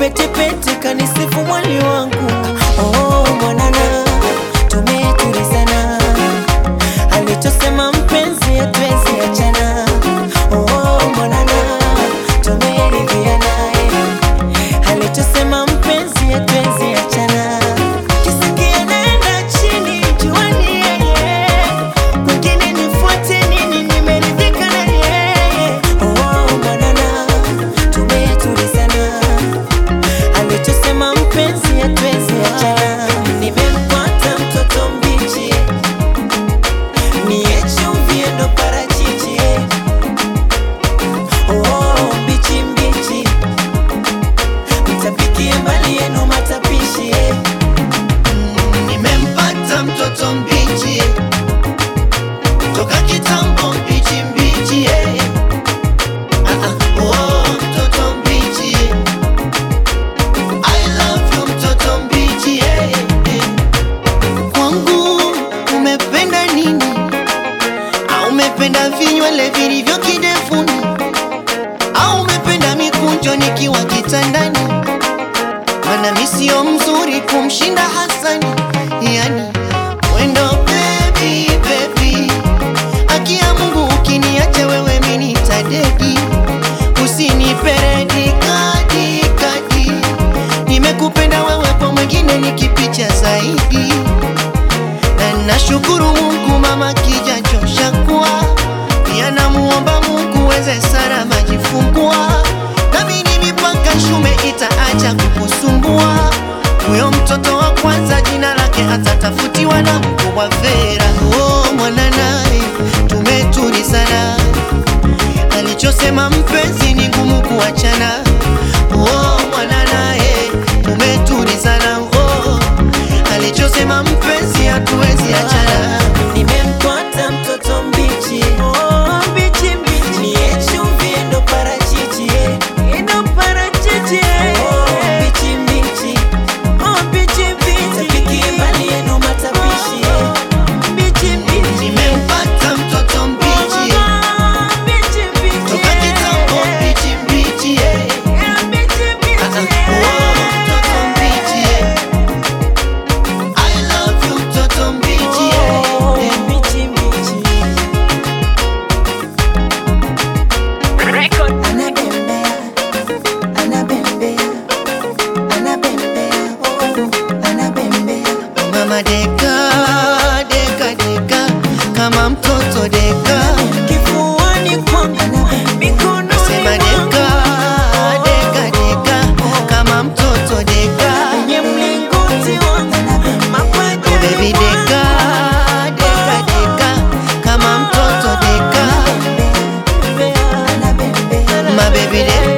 petepete kanisifu mwali wangu oh, mwanana tumetulizana alichosema mpenzi hatuwezi achana oh, mwanana tumeridhiana eh. alichosema mpenzi hatuwezi achana kisikia naenda chini juani yeye kwingine nifuate nini nimeridhika na yeye oh, mwanana tumetulizana alichosema mpenzi hatuwezi achana nimempata mtoto mbichi niye chumvi ndo parachichi oh, mbichi mbichi mtapikie mbali yenu matapishi eh. Nimempata mtoto mbichi toka kitambo, mbichi mbichi eh. Ah, ah, oh, mtoto mbichi eh. I love you mtoto mbichi eh, eh. Kwangu umependa nini? Au umependa vinywele vilivyo kidevuni? Au umependa mikunjo nikiwa kitandani? Mana mi sio mzuri kumshinda Hasani, yani wendo baby baby, haki ya Mungu ukiniacha wewe mi nitadedi, usiniperedi kadi kadi, nimekupenda wewe kwa mwingine nikipicha zaidi, na nashukuru Mungu mama kijachosha kuwa pia namuomba Mungu weze Sara majifungua nami ni mipaka shume itaacha kukusumbua. Huyo mtoto wa kwanza jina lake atatafutiwa na mkubwa Vera. Oh, mwana naye tumetulizana, alichosema mpenzi ni ngumu kuachana. Oh, mwana naye tumetulizana. Oh, alichosema mpenzi hatuwezi achana. nimempata mtoto mbichi oh, mbichi mbichi niye chumvi ndo parachichi eh. ndo parachichi eh. oh, mbichi mbichi oh, mbichi mbichi tapikie mbali yenu matapishi eh. mbichi mbichi Nimempata mtoto mbichi Oh, mbichi mbichi toka kitambo, eh. mbichi mbichi eh. Eh, mbichi mbichi Ah, ah, oh, mtoto mbichi eh. I love you mtoto mbichi eh. Oh, Eh. mbichi mbichi anabembea anabembea anabembea oh, anabembea Mama deka deka deka kama mtoto deka kifuani kwangu mikononi sema deka deka deka kama mtoto deka kwenye mlingoti wangu oh mapaja baby deka deka deka kama mtoto deka anabembea my baby deka